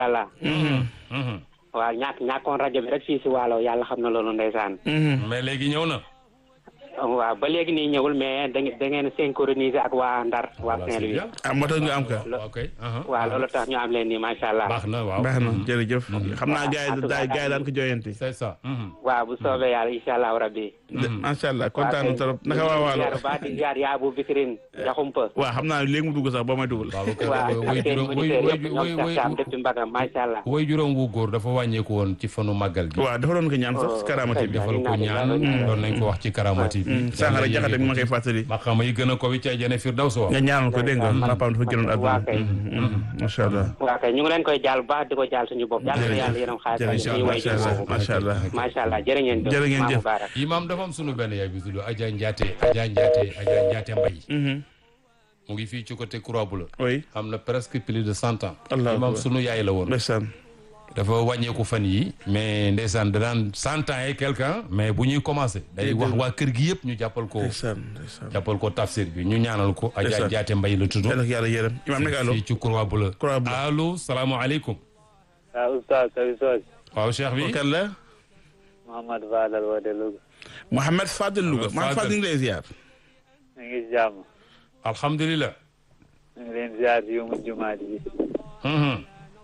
allah Mhm, mhm. waaw ñàkk ñàkkoon rajo bi rek fii si waalo yàlla xam na loolu ndeysaan Mhm. mais léegi ñëw na. waaw ba léegi nii ñëwul mais da ngeen da ngeen synchroniser ak waa Ndar waa Voilà, c'est Saint-Louis bien. ah moo tax nga am ka ok. aha. waaw loolu tax ñu am leen nii macha allah baax na waaw. baax na Mhm. jërëjëf xam naa gars yi en tout daay cas, gars yi daan ko jooyanti c'est ça. Mhm. waaw bu soobee yàlla incha allah rabbi macha allah kontaan na trop naka waa waalo ziar ba di ziar yaa bu bikirin jaxumpa waaw xam naa léegi mu dugg sax boo may dugal waaw kay waaw way ak seen juróom way auditeurs way yëpp ñoom way Cheikh Thiam depuis Mbagam macha allah way juróom wu góor dafa wàññeeku woon ci fanu màggal gi. waaw dafa doon ko ñaan sax si karaamati bi defal ko ñaan doon nañ ko wax ci karamati bi. sànqara jaxate bi ma koy fàttali maqaama yi gën a ko wi ca jëne firdaws wa. nga ñaanal ko dégg nga papaam dafa génnoon waa àdduna kay macha allah waa kay ñu ngi leen koy jaal bu baax di ko jaal suñu bopp yàlla na yàlla yërëm xaalis jërëjëf ñu way macha allah macha allah macha allah jërë ngeen jëf Jërë ngeen Maa jëf. Mubarak imam dafa am sunu benn yaay bi tudd Adja Ndiaté Adja Ndiaté Adja Ndiaté Mbay Mhm. mu ngi fii ci côté Croix Bleue oui am na presque plus de cent ans Allah imam akbar. sunu yaay la woon ndeysaan dafa wàññeeku fan yi mais ndeysaan da daan cent ans et quelqu'un mais bu ñuy commencé day wax waa kër gi yëpp ñu jàppal ko ndeysaan ndeysaan jàppal ko tafsir bi ñu ñaanal ko Adja Ndeysaan. Ndiaté Mbay la tudd yàlla ko yàlla yërëm imaam nekk allo fii ci Croix Bleue Croix Bleue. allo salaamaaleykum waaw oustaz Sabi Sooj waaw cheikh bi kan la Mouhamad Fadal woote Louga Mouhamed Fadel Louga Fadel. Mouhamed Fadel ñu ngi lay ziar ñu ngi jàmm alhamdulilah ñu ngi leen ziar yu mu jumaat ji Mhm,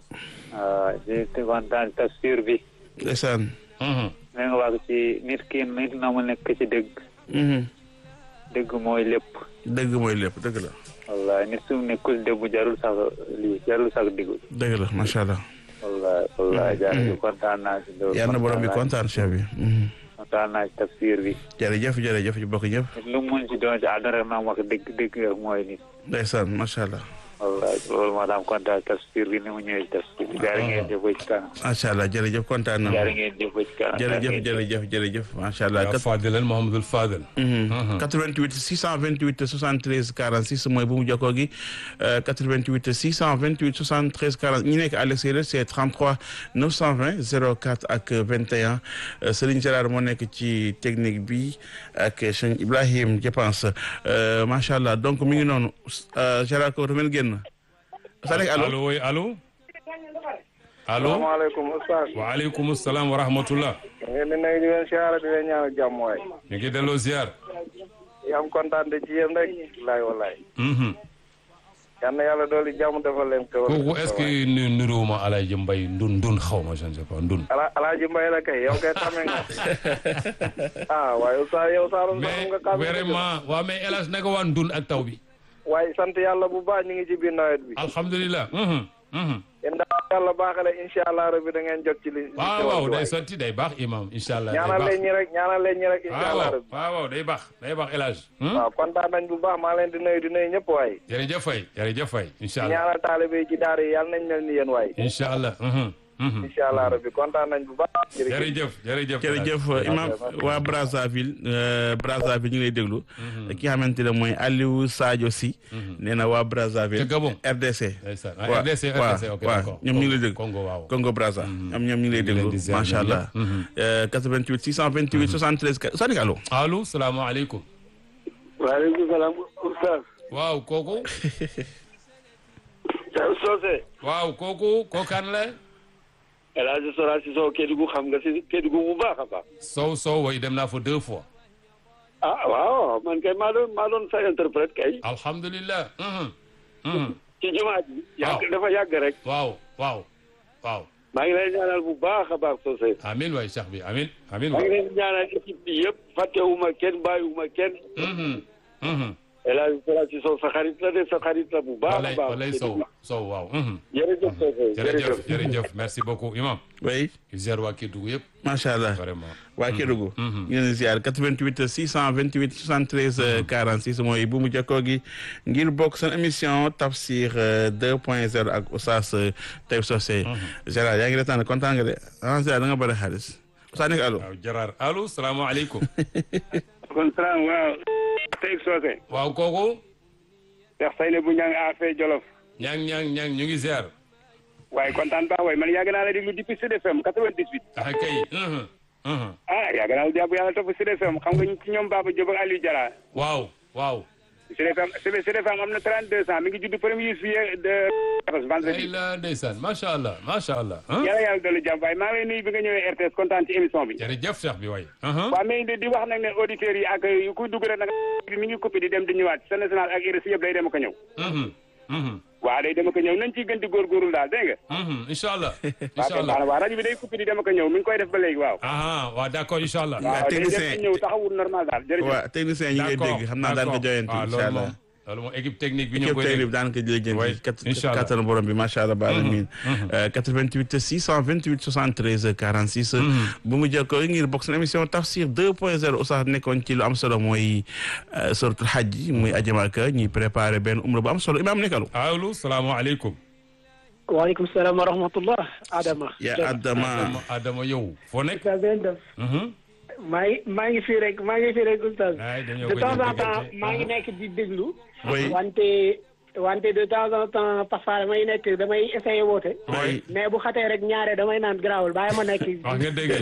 waaw di kontaan tafsir bi ndeysaan mhm. mi nga wax ci nit ki nit na mu nekk ci dëgg Mhm. dëgg mooy lépp dëgg mooy lépp dëgg la wallahi nit su nekkul dëgg jarul sax lii jarul sax digul dëgg la macha allah wallahi wallahi jaar bi kontaan naa si loolu yàlla na borom bi kontaan cheikh bi Mhm. kontaan naa si tafsir bi jërëjëf jërëjëf ñu bokk ñëpp nit lu mu mun ci doon ci àdduna rek maam wax dëgg dëgg rek mooy nit ndeysaan macha allah wallahi loolu moo tax kontaan tafsir bi ni mu ñëwee ci tafsir bi jaar ngeen jëf ba ci kanam macha allah jërëjëf kontaan na jaar ngeen jëf ba ci kanam jërëjëf jërëjëf jërëjëf macha allah yaa Fadilal Mohamadul Fadel 88 628 73 46 mooy bu mu jokkoo gi euh, 88 628 73 40 ñi nekk à l'extérieur c'est 33 920 04 ak 21 euh, Serigne Gérard moo nekk ci technique bi ak Cheikh Ibrahim je pense euh, macha allah donc mi ngi noonu euh, Gérard ko dafa mel génn sa nekk allo allo oui allo allo salaamaaleykum oustaz waaleykum salaam wa rahmatullah ngeen di nuyu di leen siyaara di leen ñaanal jàmm waay ñu ngi delloo ziar yi am kontaan de ci yéen rek laay walaay Mhm. yal na yàlla dooli jàmm defal leen ko kooku est-ce que nu nuruwuma Alaaji Mbay ndun ndun xaw ma je ne sais pas ndun ala alaaji mbay la kay yow kay tame nga ah waaye oustaz yow saalum mais saalum nga kàddu vraiment waaw mais El Hadj naka waa ndun ak taw bi waaye sant yàlla bu baax ñu ngi ci biir nawet bi alhamdulilah Mhm, mhm. yéen daal yàlla baaxale incha allah rabbi da ngeen jot ci li li waaw ci waaw wax day waay. sotti day baax imam incha allah day ñaanal baax leen ñi rek ñaanal leen ñi rek incha waaw allah waaw rabbi waaw waaw day baax day baax El Hadj Hmm? waaw kontaan nañ bu baax maa leen di nuyu di nuyu ñëpp waay jërëjëf fay jërëjëf fay incha allah ñaanal taalibe yi ci daara yi yàlla nañ mel ni yéen waay incha allah Mhm, mhm. incha allah rabbi kontaan nañ bu baax jërëjëf jërëjëf El Hadj. jërëjëf imam waa Brazzaville euh, Brazzaville ñu ngi lay déglu ki nga xamante ne mooy Aliou Sadio Sy nee na waa Brazzaville Ca Gabon. RDC ndeysaan ah, waaw RDC waaw RDC ok waaw d'accord ñoom ñu ngi lay déglu Congo waaw Congo Brazza ñoom ñoom ñu ngi lay ñu ngi leen déglu di ziar macha ñoom allah ñëpp. Euh, 88 628 73 Sadik allo allo salaamaaleykum waaleykum salaam oustaz waaw kooku Thiaw Socé waaw kooku kookaan la El Hadj Sora si soo Kédougou xam nga si Kédougou bu baax a baax sow sow way dem naa fa deux fois ah waaw man kay maa doon maa doon sa interprète kay alhamdulilah Mhm, mhm. ci jumaa ji yàgg Waaw. dafa yàgg rek waaw waaw waaw maa ngi lay ñaanal bu baax a baax Socé amin waay cheikh bi amin amin maa ngi waay leen di ñaanal équipe bi yëpp fàttewuma kenn bàyyiwuma kenn Mhm, mhm. El Hadj Sora si soo sa xarit la de sa xarit la bu baax a walay baax walay sow sow waaw mhm. jërëjëf Socé jërëjëf jërëjëf merci beaucoup imam oui ziar waa Kédougou yëpp macha allah vraiment waa Kédougou ñu ngi leen di ziar 88 628 73 euh, 46 mooy bu mu jokkoo gi ngir bokk seen émission Tafsir euh, 2.0 ak Oustaz euh, Taïb Socé Gérard yaa ngi retaan kontaan nga de ah Gérard da nga bëri xaalis Oustaz nekk allo waaw Gérard allo salaamaaleykum kon salaam waaw Taïb Socé waaw kooku Cheikh Sayne bu ñang affaire Jolof ñang ñang ñang ñu ngi ziar waaye kontaan baax waaye man yàgg naa la déglu depuis Sud FM 98 ah kay mhm, mhm. ah yàgg naa la jàpp yàlla topp Sud FM xam nga ci ñoom Baba Diop ak Aliou Diarra waaw waaw Sud FM Sud FM am na 32 ans mi ngi judd premier juillet de ay vendredi. la ndeysaan macha allah macha allah. ah yàlla yàlla dolli jàmm waaye maa ngi lay nuyu bi nga ñëwee RTS kontaan ci émission bi. jërëjëf Cheikh bi waay. waaw mais di di wax nag ne auditeurs yi ak kuy dugg rek nag mi ngi coupé di dem di ñëwaat sa national ak RSI yëpp day dem ak a ñëw. waaw day dem ak a ñëw nañ ciy gën di góorgóorlu daal dégg nga. incha allah. waaw incha kay baax na allah waaw rajo bi day coupé di dem ak a ñëw mi ngi koy def ba léegi waaw. ah waaw d'accord incha allah. waaw waaw day dem technicien- di ñëw taxawul normal daal jërëjëf. waaw technicien ñi ngay d'accord dégg xam naa daan ko joyante waaw incha loolu allah moom loolu moom équipe technique bi ñoo équipe koy technique dégg. bi daan ko jëlee Oui, jënd incha allah. kattanu borom bi macha allah baal amiin 88 628 73 46 bu mu jokkoo ngir bokk seen émission tafsir 2.0 Oustaz nekkoon ci lu am solo mooy suratul hajj muy ajamaka ñuy préparé benn umra bu am solo imaam nekkalu allo salaamaaleykum. waaleykum salaam wa rahmatullah Adama. yaa Adama Adama Adama yow foo nekk. Oustaz ngeen def. maa ngi maa ngi fii rek maa ngi fii rek Oustaz. ay dañoo de koy temps en déggante. temps maa ngi nekk di déglu. Oui. wante wante de temps en temps parfois damay nekk damay essayer woote. Oui. mais bu xatee rek ñaare damay naan garaawul bàyyi ma nekk. wax nga dégg.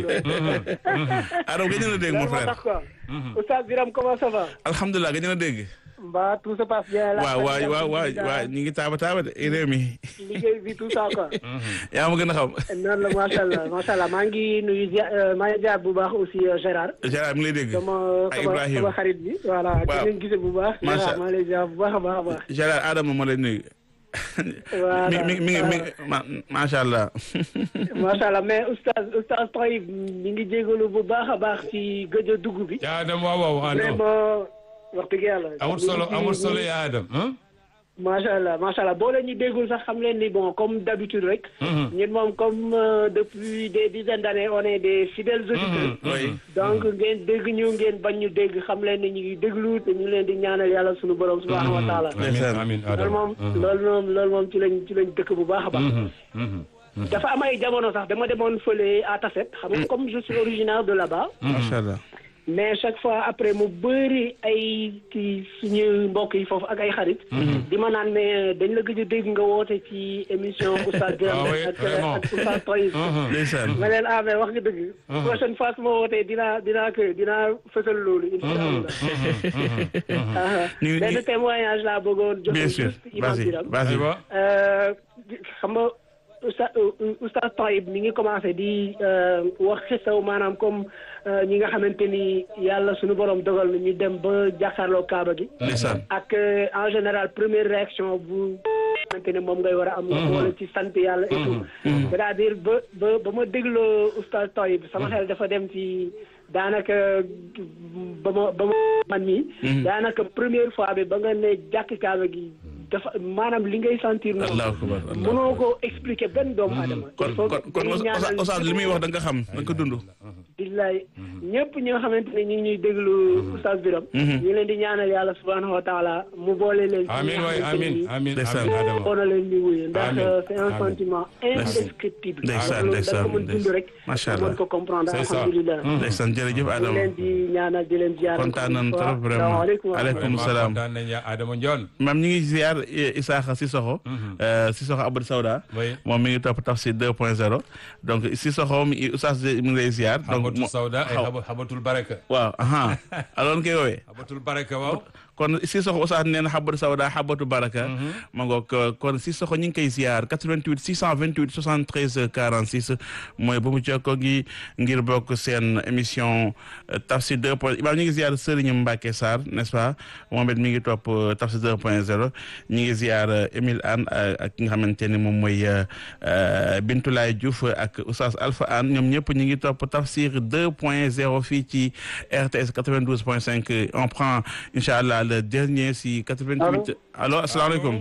Adama gëj na dégg mon loolu moo frère tax quoi. Oustaz Biram comment ça va. alhamdulilah gëj na dégg mbaa tout se passe bien. la waaw waaw famille, waaw waaw alhamdulillah. waaw ñu ngi taaba taaba de réew mi liggéey bi tout ça quoi. yaa ma gën a xam noonu la macha allah macha allah maa ngi nuyu Dia maa ngi jaar bu baax aussi euh, Gérard. Gérard mi ngi lay dégg sama ak sama Ibrahima sama xarit bi voilà Waaw. di leen gisee bu baax. Macha Gérard maa ngi lay jaar bu baax a baax a baax. Gérard Adama moo lay nuyu Voilà. mi mi mi ngi mi ma- macha allah macha allah mais oustaz oustaz Taïb mi ngi jégalu bu baax a baax ci gëj a dugg bi. yaa Adama waaw waaw ah non vraiment wax dëgg yàlla. amul solo amul solo yaa Adam. ah. macha allah macha allah boo leen ñu déggul sax xam leen ni bon comme d'habitude rek. ñun moom comme euh, depuis des dizaines d'années on est des fidèles auditeurs. oui donc ngeen dégg ñu ngeen bañ ñu dégg xam leen ni ñu ngi déglu te ñu leen di ñaanal yàlla sunu borom subhanahu wa taala. amiin amiin loolu Adama. moom loolu moom loolu moom ci lañ ci lañ dëkk bu baax a baax. dafa am ay jamono sax dama demoon fële à Tasset xam nga comme je suis originaire de là-bas. macha allah mais chaque fois après mu bëri ay ci suñu mbokk yi foofu ak ay xarit. di ma naan mais dañ la gëj a dégg nga woote ci émission Oustaz Birame Ah oui, ak vraiment. ak Oustaz Taïb. ndeysaan ma leen ah mais wax nga dëgg. prochaine fois su ma wootee dinaa dinaa ko dinaa fësal loolu. incha allah. ñu ngi- benn témoignage laa bëggoon joxe bien sûr juste Imam vas-y Birame. vas-y aywa. Euh, xam nga Oustaz Oustaz Taïb mi ngi commencé di euh, wax xisaw maanaam comme euh, ñi nga xamante ni yàlla suñu borom dogal na ñu dem ba jàkkaarloo Kaaba gi. ndeysaan ak euh, en général première réaction bu xamante ne moom ngay war a am. wala ci sant yàlla et tout. c'est-à-dire ba ba ba ma dégloo Oustaz Taïb sama xel dafa dem ci daanaka ba ma ba ma man mii. daanaka première fois bi ba nga ne jàkk Kaaba gi. dafa maanaam li ngay sentir moom allahu akbar allahu mënoo ko expliquer benn doomu aadama kon kon kon Oustaz Oustaz li muy wax da nga xam da nga ko dund billaay ñëpp ñi nga xamante ne ñu ngi ñuy déglu Oustaz Birame ñu ngi leen di ñaanal yàlla subhanahu wa taala mu boole leen ci ñi amiin nga waay xamante amiin ni amiin Ndeysaan. amiin Adama. oo na leen di wuyu ndax Amiin. euh, c'est un Amiin. sentiment indescriptible Ndeysaan, loolu da ndeysaan, nga ko mën dund rek Macha nga mën Allah. ko comprendre C'est ça. alhamdulilah ñu ndeysaan jërëjëf ngi Adama leen di ñaanal di leen ziar kontaan nañ trop vraiment salaamaaleykum wa aleykum Vraiment salaam kontaan nañ yaa Adama Ndione. maam ñi ngi ziar Isaaxa Sissoko Sissoko Abdou Sawda Oui. moom mi ngi topp tafsir 2.0 donc Sissoko mi Oustaz mi ngi lay ziar donc Habatul mo- Sawda ay xaw- Haba- Habatul Baraka. waaw aha alors koy woowee Habatul Baraka waaw. kon Sissoko Oustaz nee na xabatu sawda xabatu baraka ma ngoog kon Sissoko ñu ngi koy ziar 88 628 73 46 mooy bu mu jokkoo gi ngir bokk seen émission euh, Tafsir 2 point imaam ñu ngi ziar Serigne Mbacke Sarr n'est-ce pas moom it mi ngi topp euh, Tafsir 2 point 0 ñu ngi ziar euh, Émile Anne euh, ak ki nga xamante ni moom mooy euh, euh, Bintoulaye Diouf ak Oustaz Alpha Anne ñoom ñëpp ñu ngi topp Tafsir 2 point 0 fii ci RTS 92 point 5 on prend incha allah le dernier si 88 allo asalaamaaleykum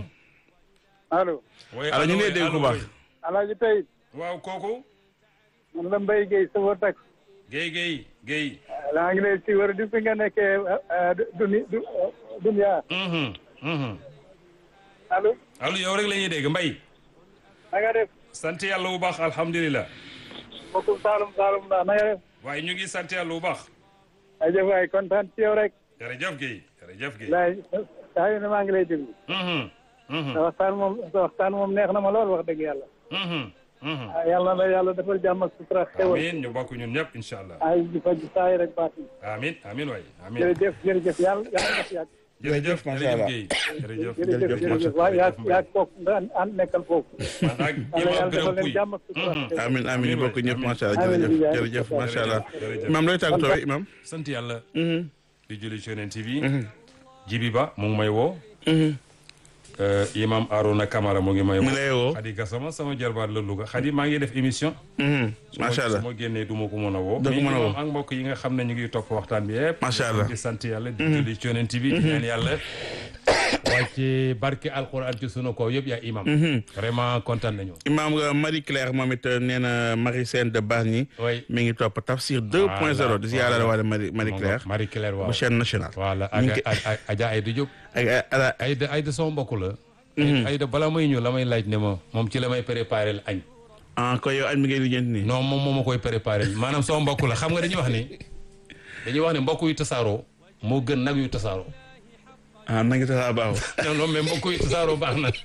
allo oui allo ñu ngi lay dégg ku baax alaaji Taïb waaw kooku. man la Mbaye Guèye sa wër tax Guèye Guèye Guèye. laa ngi lay si wër di fi nga nekkee duni du dunya Mhm, mhm. allo allo yow rek la ñuy dégg Mbaye. na nga def sant yàlla bu baax alhamdulilah. mbokkum Saalum Saalum la na nga def waaye ñu ngi sant yàlla bu baax. ajëf waay kontaan ci yow rek jërëjëf Guèye jërëjëf Guèye. laay saa yu ne maa ngi lay déglu Mhm, mhm, sa waxtaan moom sa waxtaan moom neex na ma lool wax dëgg yàlla mhm, mhm. ah yàlla na la yàlla defal jàmm ak sutura xewal amiin ñu bokk ñun ñëpp incha allah. ay di fa ji saa yi rek baat yi amiin amiin waay amiin. jërëjëf jërëjëf yàlla yàlla na fi yàgg jërëjëf macha allah Guèye jërëjëf jërëjëf jërëjëf waaw yaa yaa toog nga ànd nekkal foofu. man ak yàlla imam yàlla defal Birame leen Pouy jàmm ak sutura. amin amin ñu bokk ñëpp macha allah Amiin. jërëjëf jërëjëf macha allah imam looy tàggatoo imam sant yàlla di julli ci yonent bi jibi ba mu ngi may woo Euh, imam Arona Camara mu ngi may mu lay woo Xadi Gassama sama jarbaat la Louga Xadi maa ngi def émission macha allah su ma génnee du ma ko mën a woo Doo ko mais mën a woo. imam ak mbokk yi nga xam ne ñu ngi topp waxtaan bi yëpp Macha allah. di sant yàlla di julli ci yonent bi di ñaan yàlla wàcce barke alquran ci sunu kaw yëpp yaa imam vraiment kontaan nañu imam nga Marie Claire moom it nee na Marie Sène de Bargny oui mi ngi topp tafsir 2.0 di ziyaara la waale Marie Marie Claire Marie Claire waaw bu chaîne nationale voilà ñu ak ngi ak ak Adja Aïda Diop ak ala Aïda Aïda sama mbokk la Aïda bala may ñëw la may laaj ne ma moom ci la may préparé l añ ah ko yow añ mi ngay lijjanti nii non moom moo ma koy préparé maanaam sama mbokk la xam nga dañuy wax ni dañuy wax ne mbokk yu tasaaroo moo gën nag yu tasaaroo ah na ngi taxaa baaxu non non mais mbokk yu tasaaroo baax na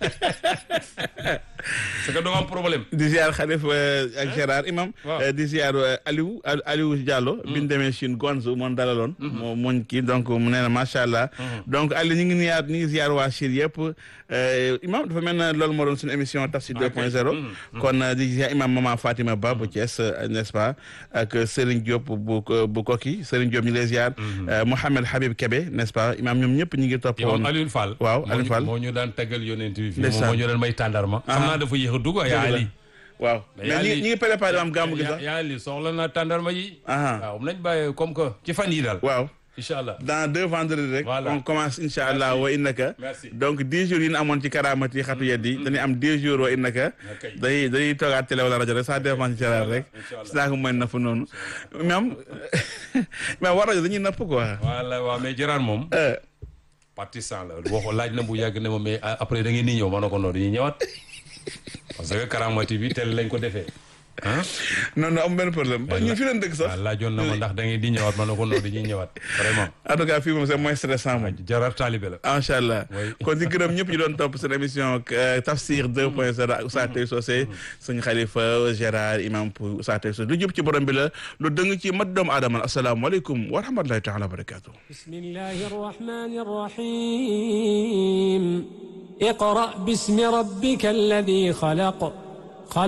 c'est que doo am problème di ziar xalif ak Gérard imam Waaw. eh, di ziar eh, Aliou Al- Aliou Diallo bi ñu demee Chine Gonzo moom dalaloon moo mooñ kii donc mu nee na macha allah donc Aliou ñu ngi niyaat ñu ngi ziar waa Chine yëpp eh, imam dafa mel na loolu moo doon suñu émission Tafsir 2.0 kon eh, di ziar imam Mama Fatima Ba bu Thiès eh, n'est-ce pas ak Serigne Diop bu bu Koki Serigne Diop ñu ngi lay ziar eh, Mohamed Habib Kebe n'est-ce pas imam ñoom ñëpp ñu ngi topp yow woon Alioune Fall Waaw, moo ñu- Alioune Fall. moo ñu daan taggal yonent bi fii Ndeysaan. moom moo ñu daan may tàndarma xam naa dafa yéex a dugg yaa Ali waaw Mais mais yaa ñi li- ñi ngi préparé am gàmmu gi yaa sax yaa Ali soxla na tàndarma yi Aha. waaw nañ bàyyi comme que ci fan yi daal waaw incha allah dans deux vendredis rek Voilà. on commence incha allah wa innaka Merci. donc dix jours yi ñu amoon ci karaamati yi xatu yeddi dañuy am dix jours wa innaka Ok. dañuy dañuy toogaat télé wala rajo rek ça dépend ci Gérard rek Inch'Allah. si naa ko mën napp noonu même mais war rajo dañuy napp quoi voilà waaw mais Gérard moom Euh, partisan la waxo laaj na bu yàgg ne ma mais a- après da ngeen di ñëw ma ne ko noonu dañuy ñëwaat parce que Karamati bi tel lañ ko defee ah non non am benn problème ñun fi leen dëkk sax waaw laajoon na ma ndax da ngeen di ñëwaat ma ne ko noonu dañuy ñëwaat vraiment en tout cas fii moom c'est moins stressant moom Gérard taalibe la macha allah Oui. kon di gërëm ñëpp ñu doon topp seen émission euh, Tafsir 2.0 ak Oustaz Tay Socé sëñ Khalifa Gérard imam pour Oustaz Tay Socé lu jub ci borom bi la lu dëng ci mat doomu aadama asalaamaaleykum wa rahmatulahi taala wa barakatuh بسم الله الرحمن الرحيم اقرأ باسم ربك الذي خلق